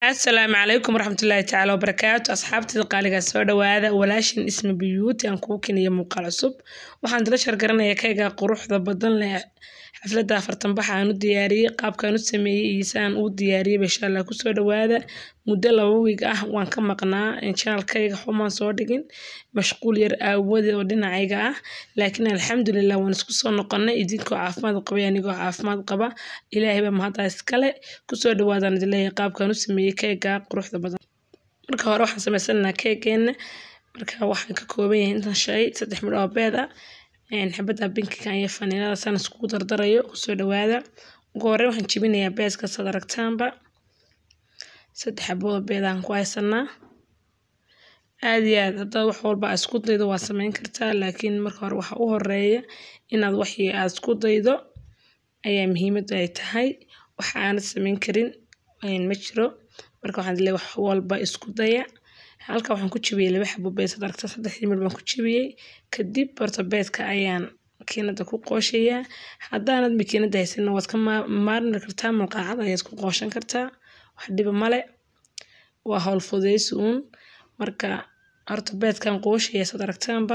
asalaamu calaykum waraxmatullaahi tacaala wabarakaatu asxaabtida qaaligaa soo dhawaada walaashin isma biyuuti aan kuu keniya muuqaal cusub waxaan dila shargaranayaa kayga quruxda badan leh xafladda afartan baxa aan u diyaariyey qaabkaan u sameeyey iyo saan uu diyaariyey insha allah kusoo dhawaada muddo laba wiig ah waan ka maqnaa janalkayga xumaan soo dhigin mashquul yar aawade oo dhinacayga ah laakiin alxamdulilah waan isku soo noqonay idinkoo caafimaad qabay anigoo caafimaad qaba ilaahay baa mahaddaa iskale kusoo dhawaadaan idin leeyahay qaabkaan u sameeyey keega quruxda badan marka hore waxaan samaysananaa keegeenna marka waxaan ka kooban yahay intan shay saddex midh oo beed ah xabadda binkiga iyo faniilada saan iskugu dardarayo kusoo dhawaada ugu horreyn waxaan jebinayaa beeska sad aragtaanba saddex xabooda beedaan ku haysanaa aad iyo aad haddaad wax walba aad isku daydo waa samayn kartaa laakiin marka hore waxa u horeeya inaad waxii aad isku daydo ayaa muhiimadda ay tahay waxa aanad samayn karin ma jiro marka waxaan leeyahay wax walba isku daya halka waxaan ku jibiyey laba xabo beed sad aragta saddexdii midh baan ku jibiyey kadib horta beedka ayaan makiinada ku qooshayaa haddaanad makiinada haysanna waad ka maarmi kartaa malqaacad ayaad ku qooshan kartaa wax dhiba male waa howl fudaysi uun marka horta beedkan qooshaya sad aragtaanba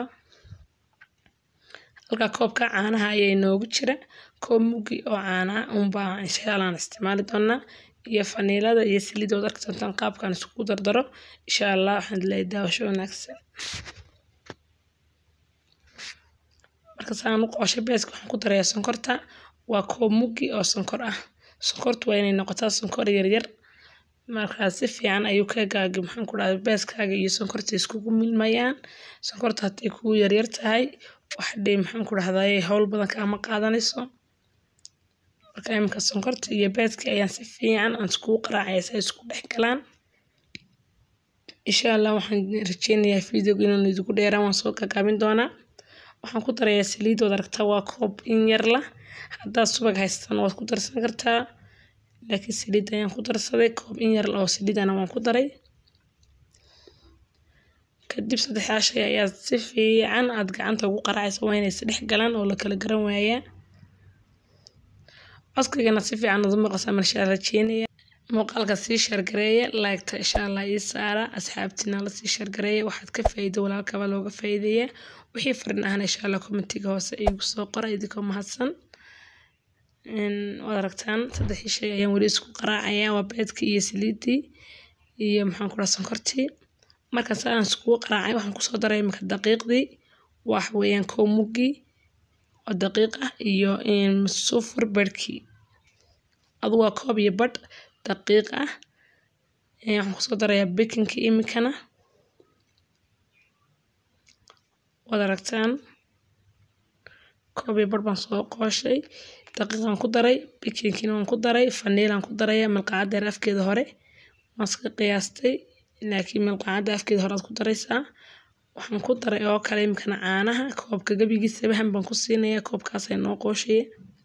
halka koobka caanaha ayaa inoogu jira koob mugi oo caana unbaa insha allah aan isticmaali doonaa iyo faniilada iyo saliidda waad arki doontaan qaabkaan iskugu dardaro insha allah waxaan leeyahay daawasho wanaagsan marka saan u qooshay beeska waxaan ku darayaa sonkorta waa koob mugi oo sonkor ah sonkortu waa inay noqotaa sonkor yaryar markaa si fiican ayuu keegaaga maxaan ku dhahday beeskaaga iyo sonkorta iskugu milmayaan sonkorta hadday kugu yaryar tahay wax dhii maxaan ku dhahday howl badan kaama qaadanayso marka iminka sonkorta iyo beeskii ayaan si fiican aan iskugu qaraacaya si ay isku dhex galaan insha allah waxaan rajeynayaa videoga inuu idigu dheeraan waan soo gagaabin doonaa waxaan ku darayaa saliid waad aragtaa waa koob in yar lah haddaad subag haysatan waad ku darsan kartaa laakiin saliid ayaan ku darsaday koob in yar oo saliidana waan ku daray kadib saddexdaa shay ayaad si fiican aad gacanta ugu qaraacaysa waa inay isdhex galaan oo la kala garan waayaa codkaygana si fiican aad u maqasaan marshaa rajeynaya muuqaalka sii shargareeya laagta insha allah ii saara asxaabtiina la sii shargareeya waxaad ka faa'iido walaalkaba looga faa'iideeyaa wixii farin ahna insha allah kommentiga hoose iigu soo qora idinkoo mahadsan waad aragtaan saddexii shay ayaan weli isku qaraacayaa waa beedkii iyo saliiddii iyo maxaan ku dhaha sonkortii marka saan iskugu qaraacay waxaan kusoo daray iminka daqiiqdii wax weeyaan kow muggii oo daqiiq ah iyo sufur barhkii adu waa koob iyo badh daqiiq ah waxaan kusoo darayaa bikinkii iminkana waad aragtaan koob iyo badh baan soo qooshay daqiiqaan ku daray bikinkiina waan ku daray faniilaan ku daraya malqacadda yar afkeeda hore waan iska qiyaastay laakiin malqacadda afkeeda hore aad ku daraysaa waxaan ku daray oo kale iminkana caanaha koobka gebigii sabahan baan ku siinayaa koobkaasay noo qooshaya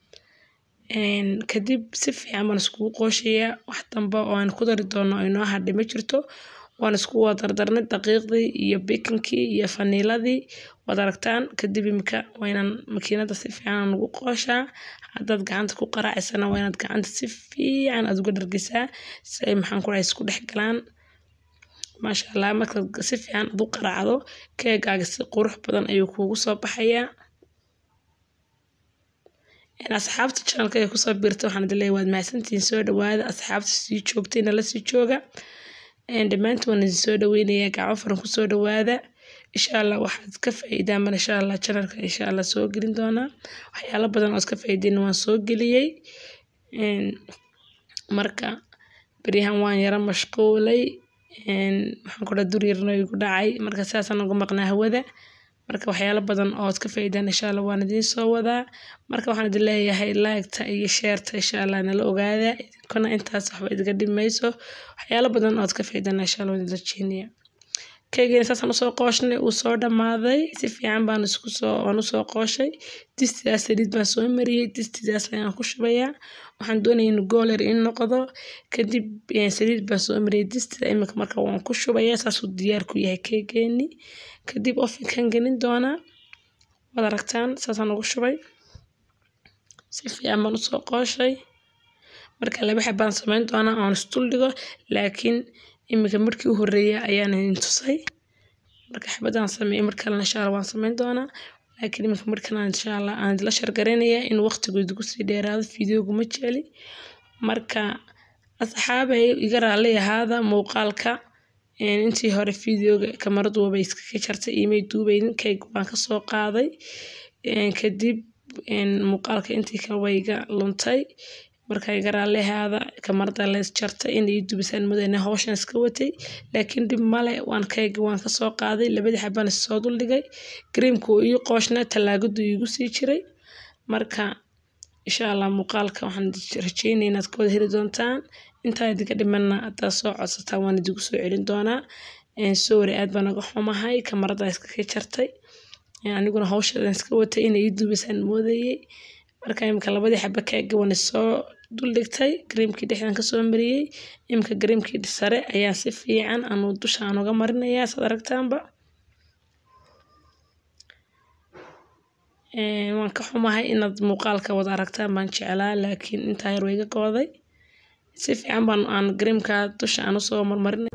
kadib si fiican baan iskugu qooshayaa wax dambe oo aan ku dari doono oo inoo hadhay ma jirto waan isku wada dardarnay daqiiqdii iyo bikinkii iyo faniiladii waad aragtaan kadib iminka waa inaan makiinada si fiican ugu qooshaa haddaad gacanta ku qaraacaysana waa inaad gacanta si fiican aad uga dhargisaa si ay maxaan ku dhahay isku dhex galaan maasha allah markaad si fiican aad u qaraacdo keegaaga si qurux badan ayuu kuugu soo baxayaa asxaabta janalka ee kusoo biirta waxaan idin leeyahay waad mahadsantihiin soo dhawaada asxaabta sii joogtayna la sii jooga dhammaantiin waan idin soo dhaweynayaa gacmo faran kusoo dhawaada insha allah waxaad ka faa'iidaan mar insha allah janalka insha allah soo gelin doonaa waxyaalo badan ood ka faa'iideen waan soo geliyey marka beryahan waan yara mashquulay maxaan ku dhaha dur yarna igu dhacay marka sidaasaan uga maqnaa hawada marka waxyaalo badan ood ka faa'iidaan insha allah waan idiin soo wadaa marka waxaan idin leeyahay laagta iyo sheerta insha allah nala ogaada idinkuna intaas waxba idiga dhimayso waxyaalo badan ood ka faa'iidaan insha allah waan idin rajeynayaa keygeen saasaan usoo qooshnay uu soo dhammaaday si fiican baan isku soo waan usoo qooshay distidaas saliid baan soo mariyey distidaas ayaan ku shubayaa waxaan doonaya in gooler in noqdo kadib saliid baan soo mariyey distida iminka marka waan ku shubayaa saasuu diyaar ku yahay keegeeni kadib ofinkan gelin doonaa waad aragtaan saasaan ugu shubay si fiican baan usoo qooshay marka laba xabaan samayn doonaa oon isdul dhigo laakiin iminka markii u horreeyay ayaan idin tusay marka xabadaan sameeyey mar kalena insha allah waan samayn doonaa laakiin iminka markan aan insha allah aan idila shargaraynayaa in waqtigu idigu sii dheeraado fideogu ma jecli marka asxaabay iga raalli ahaada muuqaalka intii hore fideoga kamaradu waba iskaga jartay imay duubaynin kayg waan kasoo qaaday kadib muuqaalka intii kale way iga luntay marka iga raalli ahaada kamarada lees jartay in ii dubisaan mudane hawshan iska watay laakiin dhib male waan kayga waan kasoo qaaday labadii xabaan soo duldhigay gareemka uu ii qooshna tallaagadu iigu sii jiray marka insha allah muuqaalka waxaan rajeynaya inaad ka wada heli doontaan intaa idinka dhimanna haddaad soo codsataan waan idigu soo celin doonaa sorry aad baan naga xumahay kamarada iskaga jartay aniguna hawshadan iska watay inay ii duubisaan moodayey marka imika labadii xaba kaaga waan soo duldhigtay gareemkii dhexdan kasoo mariyey imika gareemkii sare ayaa si fiican anu dusha aan uga marinayaa saad aragtaanba waan ka xumahay inaad muuqaalka wada aragtaan baan jeclaa laakiin intaa yar way iga gooday si fiican baan aan gareemka dusha aan usoo marmarinay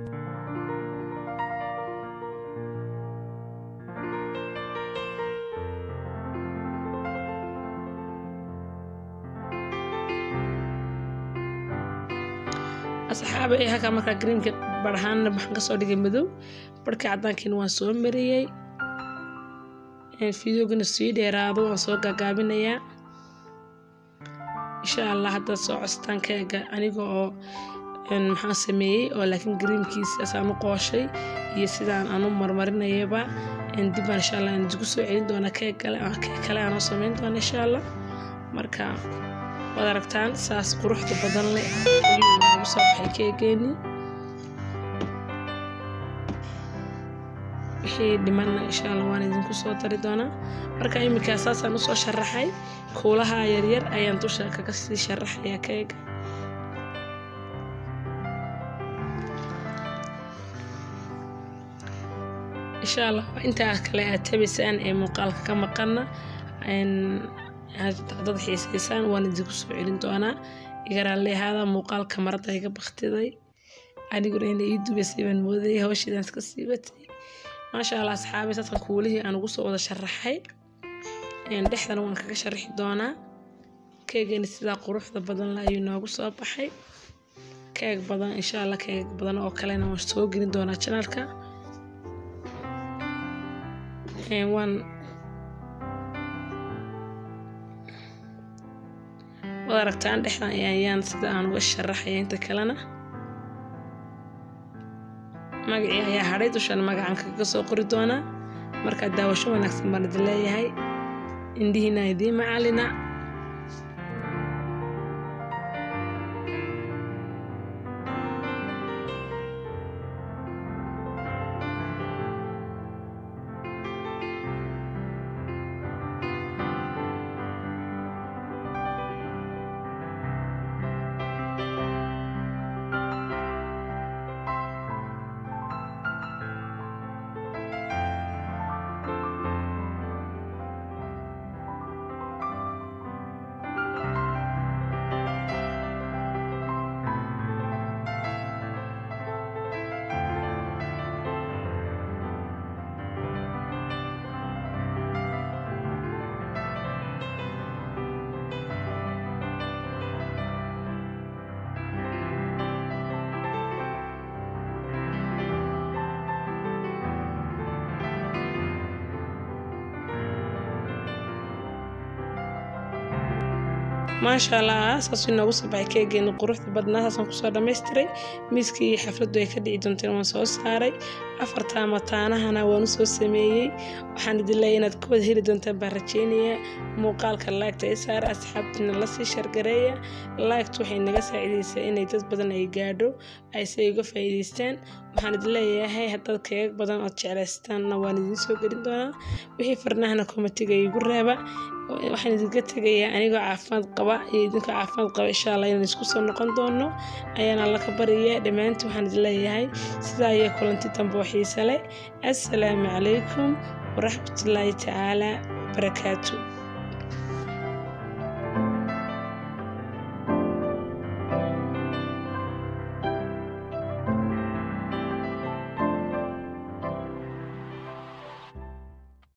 asxaaba ee halkaa markaa gareemka barhaanna waxaan kasoo dhigay madow barhkii caddaankiina waan soo mariyey fideogana sii dheeraado waan soo gaagaabinayaa insha allah haddaad soo costaan keega aniga oo maxaan sameeyey oo laakiin gareemkiisaas aan u qooshay iyo sidaan aan u marmarinayaba dibbaan insha allah aan isku soo celin doonaa keeg kale keeg kale aanoo samayn doona insha allah marka waad aragtaan saas quruxda badan leh ayuu noogu soo baxay keegeeni wixii dhimanna insha allah waan idinku soo dari doonaa marka iminkaa saasaan usoo sharaxay kuulaha yaryar ayaan dusha kaga sii sharaxayaa keega insha allah intaa kale aad tabaysaan ee muuqaalka ka maqana dad xiisaysaan waan idinku soo celin doonaa igaraalli ahaada muuqaalka marada iga baktiday aniguna ina ii dubaysay baan moodayay hawshiidaan iska sii watay maasha allah asxaabi dadkan kuulihii aan ugu soo wada sharaxay dhexdana waan kaga sharaxi doonaa keegani sidaa quruxda badan la ayuu noogu soo baxay keeg badan insha allah keeg badan oo kalena waan soo gelin doonaa janalka waan waad aragtaan dhexdan ayaan sida aan uga sharaxaya inta kalena magacii ayaa hadhay dushan magacan kaga soo qori doonaa markaa daawasho wanaagsan baan idin leeyahay indhihiina idiin macalina maasha allah saasuu inoogu soo baxay keegeeni quruxda badnaa saasaan kusoo dhammaystiray miiskii iyo xafladdu ay ka dhici doonteen waan soo saaray afartaa mataanahana waan u soo sameeyey waxaan idin leeyahay inaad ka wada heli doontaan baan rajeynayaa muuqaalka laagta ay saara asxaabtiina lasii shargareeya laagtu waxay naga saacidaysaa inay dad badan ay gaadho ay si ay uga faa'iidaystaan waxaan idin leeyahay haddaad keegag badan ood jeclaystaanna waan idiin soo gelin doonaa wixii farnahana komatiga igu reeba waxaan idinka tegayaa anigoo caafimaad qaba iyo idinkoo caafimaad qaba insha allah inaan isku soo noqon doono ayaan alla ka baryayaa dhammaantii waxaan idin leeyahay sidaa iyo kulanti dambe oo xiise leh assalaamu calaykum waraxmatullaahi tacaala barakaatu